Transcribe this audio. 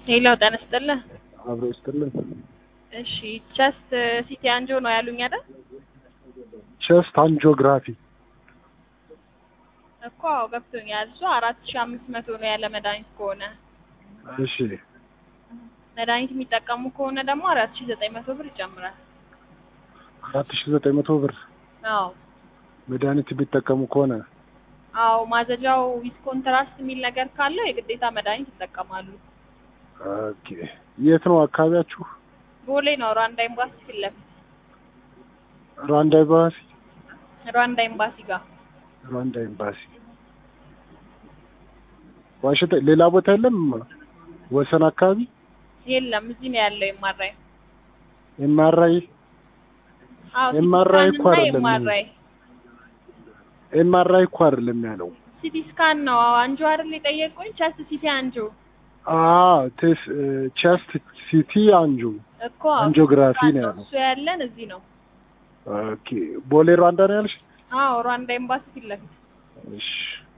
ሌላው ጤና ይስጥልህ። አብሮ ይስጥልን። እሺ ቸስት ሲቲ አንጆ ነው ያሉኝ አይደል? ቸስት አንጂኦግራፊ እኮ አዎ ገብቶኛል። እሱ አራት ሺህ አምስት መቶ ነው ያለ መድኃኒት ከሆነ እሺ መድኃኒት የሚጠቀሙ ከሆነ ደግሞ አራት ሺህ ዘጠኝ መቶ ብር ይጨምራል። አራት ሺ ዘጠኝ መቶ ብር አዎ መድኃኒት የሚጠቀሙ ከሆነ አዎ ማዘጃው ዊዝ ኮንትራስት የሚል ነገር ካለው የግዴታ መድኃኒት ይጠቀማሉ። ኦኬ የት ነው አካባቢያችሁ? ቦሌ ነው ሩዋንዳ ኤምባሲ ፊት ለፊት ሩዋንዳ ኤምባሲ ሩዋንዳ ኤምባሲ ጋር ሩዋንዳ ኤምባሲ ዋሽንግተን ሌላ ቦታ የለም ወሰን አካባቢ የለም እዚህ ነው ያለው የማራይ ኤምአርአይ አዎ ኤምአርአይ እኮ ሲቲ ስካን እና አይደለም። ኤምአርአይ ኤምአርአይ እኮ አይደለም ያለው ሲቲ ስካን ነው አዎ አንጆ አይደል የጠየቁኝ ቸስት ሲቲ አንጆ አ ቴስ ቸስት ሲቲ አንጆ እኮ አዎ፣ አንጂኦግራፊ ሲቲ ስካን ነው ያለው። እሱ ያለን እዚህ ነው ኦኬ ቦሌ ሩዋንዳ ነው ያልሽ? አዎ ሩዋንዳ ኤምባሲ ፊት ለፊት እሺ